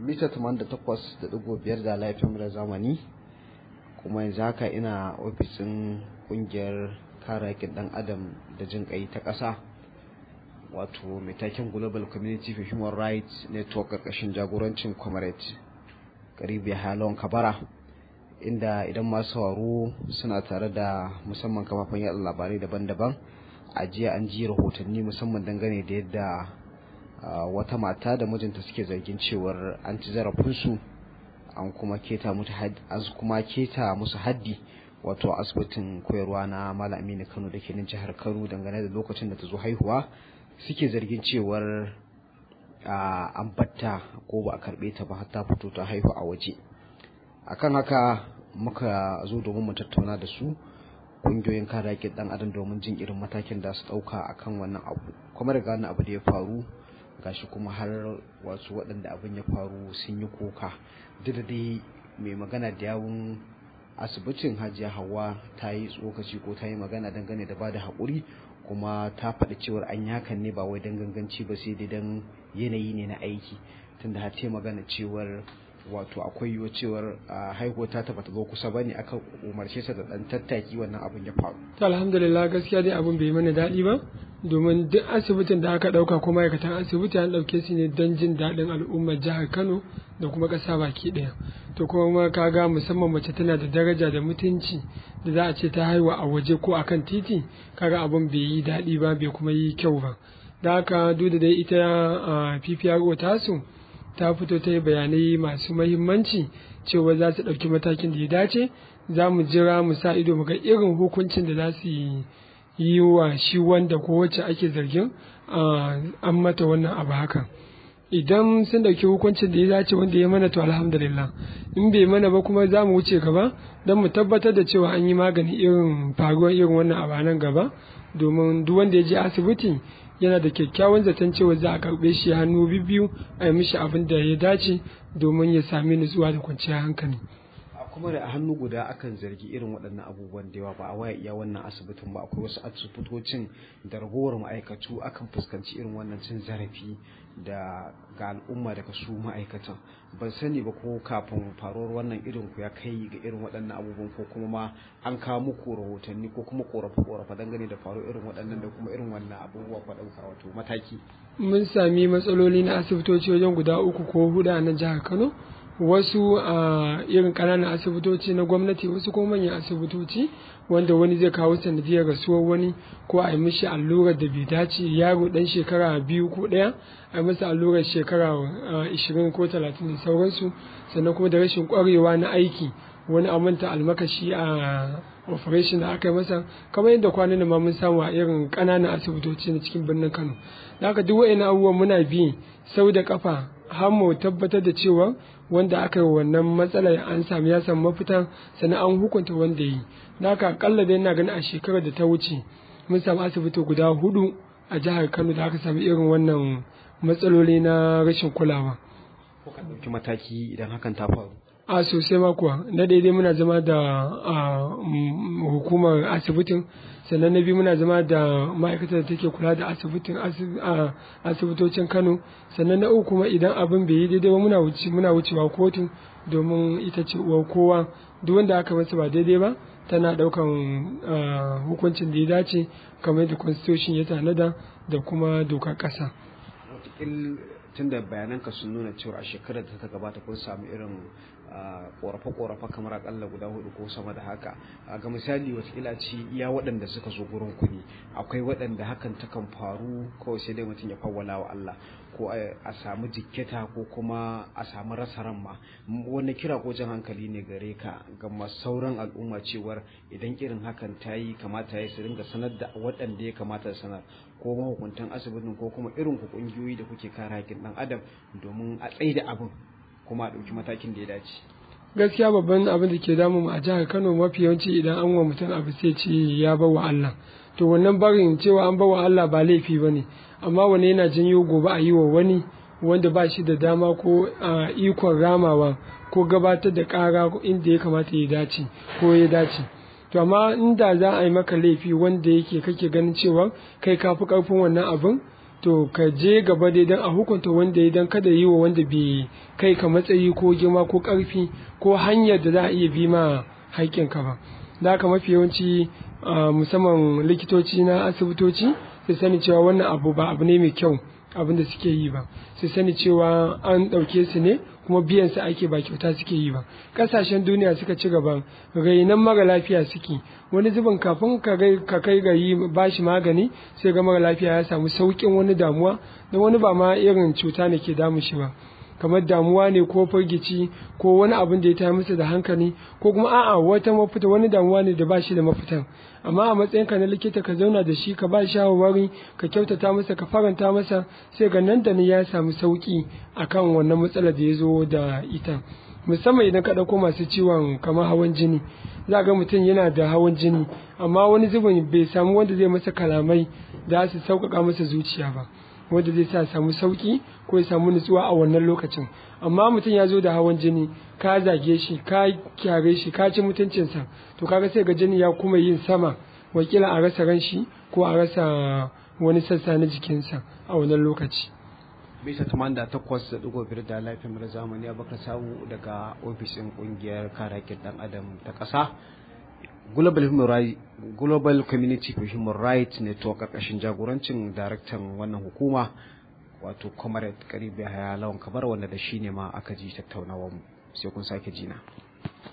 mita 88.5 da laifin da zamani kuma yanzu haka ina ofisin kungiyar kare haƙƙin ɗan adam da jin ƙai ta ƙasa wato mai taken global community for human rights network ƙarƙashin jagorancin comrade karibi halon kabara inda idan masu sauraro suna tare da musamman kafafen yada labarai daban-daban a jiya an ji rahotanni musamman dangane da yadda wata mata da mijinta suke zargin cewar an ci zarafinsu an kuma keta kuma keta musu haddi wato asibitin koyarwa na malam aminu kano da ke nan jihar kano dangane da lokacin da ta zo haihuwa suke zargin cewar an batta ko ba a karbe ta ba har ta fito ta haihu a waje akan haka muka zo domin mu tattauna da su kungiyoyin kare haƙƙin ɗan adam domin jin irin matakin da su ɗauka akan wannan abu kuma daga wannan abu da ya faru gashi kuma har wasu waɗanda abin ya faru sun yi koka duk da dai mai magana da yawun asibitin hajiya hawa ta yi tsokaci ko ta yi magana dangane da bada haƙuri kuma ta faɗi cewar an yakan ne ba wai don ganganci ba sai dai don yanayi ne na aiki tunda har ta magana cewar wato akwai yiwuwa cewar haihuwa ta taba ta zo kusa ba ne aka umarce ta da dan tattaki wannan abin ya faru. to alhamdulillah gaskiya dai abin bai mana daɗi ba domin duk asibitin da aka ɗauka ko ma'aikatan asibiti an ɗauke su ne don jin daɗin al'ummar jihar kano da kuma ƙasa baki ɗaya to kuma kaga musamman mace tana da daraja da mutunci da za a ce ta haihuwa a waje ko akan titi kaga abin bai yi daɗi ba bai kuma yi kyau ba da haka duk da dai ita PPRO tasu ta fito ta yi bayanai masu mahimmanci cewa za su ɗauki matakin da ya dace za mu jira mu sa ido mu ga irin hukuncin da za su yi wa shi wanda ko wacce ake zargin an mata wannan abu hakan idan sun ɗauki hukuncin da ya dace wanda ya mana to alhamdulillah in bai mana ba kuma za mu wuce gaba don mu tabbatar da cewa an yi magani irin faruwar irin wannan abu nan gaba domin duk wanda ya je asibiti yana da kyakkyawan zaton cewa za a karɓe shi hannu biyu a yi mishi abin da ya dace domin ya sami nutsuwa da kwanciyar hankali. kuma da a hannu guda akan zargi irin waɗannan abubuwan da yawa ba a waya iya wannan asibitin ba akwai wasu asibitocin da ragowar ma'aikatu akan fuskanci irin wannan cin zarafi da ga al'umma daga su ma'aikatan ban sani ba ko kafin faruwar wannan irin ku ya kai ga irin waɗannan abubuwan ko kuma ma an kawo muku rahotanni ko kuma korafe korafe dangane da faruwar irin waɗannan da kuma irin wannan abubuwa ku ɗauka wato mataki. mun sami matsaloli na asibitoci wajen guda uku ko huɗu a nan jihar kano wasu a irin ƙananan asibitoci na gwamnati wasu kuma manyan asibitoci wanda wani zai kawo sanadiyar rasuwar wani ko a yi mishi allurar da bai dace yaro dan shekara biyu ko ɗaya a yi masa allurar shekara ishirin ko talatin da sauransu sannan kuma da rashin ƙwarewa na aiki wani a manta almakashi a operation da aka yi masa kamar yadda kwanan ma mun samu a irin ƙananan asibitoci na cikin birnin kano da haka duk wa'in abubuwan muna bi sau da kafa har mu tabbatar da cewa wanda aka yi wannan matsalar an sami ya samu mafita sannan an hukunta wanda yi da haka akalla dai ina ganin a shekarar da ta wuce mun samu asibiti guda hudu a jihar kano da aka sami irin wannan matsaloli na rashin kulawa ko ka ɗauki mataki idan hakan ta faru a sosai ma kuwa na daidai muna zama da hukumar asibitin sannan na biyu muna zama da ma'aikatar da take kula da asibitin asibitocin kano sannan na uku kuma idan abin bai yi daidai ba muna wuce muna wucewa kotu domin ita ce uwar kowa duk wanda aka masa ba daidai ba tana daukan hukuncin da ya dace kamar da constitution ya tanada da kuma dokar kasa tun da bayananka sun nuna cewa a shekarar da ta gabata kun samu irin korafe-korafe kamar akalla guda hudu ko sama da haka ga misali watakila ce iya waɗanda suka zo gurin ku ne akwai waɗanda hakan takan faru kawai sai dai mutum ya fawwala wa Allah ko a samu jikketa ko kuma a samu rasa ran ma wani kira ko jan hankali ne gare ka ga sauran al'umma cewar idan irin hakan ta yi kamata ya su ringa sanar da waɗanda ya kamata sanar ko mahukuntan asibitin ko kuma irin ku kungiyoyi da kuke kare haƙƙin ɗan adam domin a tsaida abin kuma a ɗauki matakin da ya dace. gaskiya babban abin da ke damu a jihar kano mafi yawanci idan an wa mutum abu sai ce ya bawa allah to wannan barin cewa an bawa allah ba laifi ba ne amma wani yana janyo gobe a yi wa wani wanda ba shi da dama ko ikon ramawa ko gabatar da ƙara inda ya kamata ya dace ko ya dace to amma inda za a yi maka laifi wanda yake kake ganin cewa kai ka fi ƙarfin wannan abin to ka je gaba dai don a hukunta wanda ya don kada yi wa wanda bai kai ka matsayi ko girma ko ƙarfi ko hanyar da za a iya bi ma haƙƙinka ba da haka mafi yawanci musamman likitoci na asibitoci su sani cewa wannan abu ba abu ne mai kyau abin da suke yi ba su sani cewa an ɗauke su ne kuma biyan su ake ba kyauta suke yi ba ƙasashen duniya suka ci gaba rainan mara lafiya suke wani zubin kafin ka kai ga yi bashi magani sai ga mara lafiya ya samu sauƙin wani damuwa da wani ba ma irin cuta ne ke damu shi ba kamar damuwa ne ko firgici ko wani abin da ya tayar masa da hankali ko kuma a'a wata mafita wani damuwa ne da ba shi da mafitan amma a matsayin ka na likita ka zauna da shi ka ba shawarwari ka kyautata masa ka faranta masa sai ga nan da nan ya samu sauki akan wannan matsalar da ya zo da ita musamman idan ka ɗauko masu ciwon kamar hawan jini za ga mutum yana da hawan jini amma wani zubin bai samu wanda zai masa kalamai da su sauƙaƙa masa zuciya ba wanda zai sa samu sauki ko ya samu nutsuwa a wannan lokacin amma mutum ya zo da hawan jini ka zage shi ka kyare shi ka ci mutuncinsa to kaga sai ga jini ya kuma yin sama wakila a rasa ran shi ko a rasa wani sassa na jikinsa a wannan lokaci bisa taman da takwas da digo biyar da lafiyar zamani abaka samu daga ofishin kungiyar kare haƙƙin dan adam ta ƙasa Global Human Rights Global Community for Human Rights Network karkashin jagorancin daraktan wannan hukuma wato Comrade Karibi Haya Lawan Kabar wanda da shi ne ma aka ji tattaunawar mu sai kun sake jina.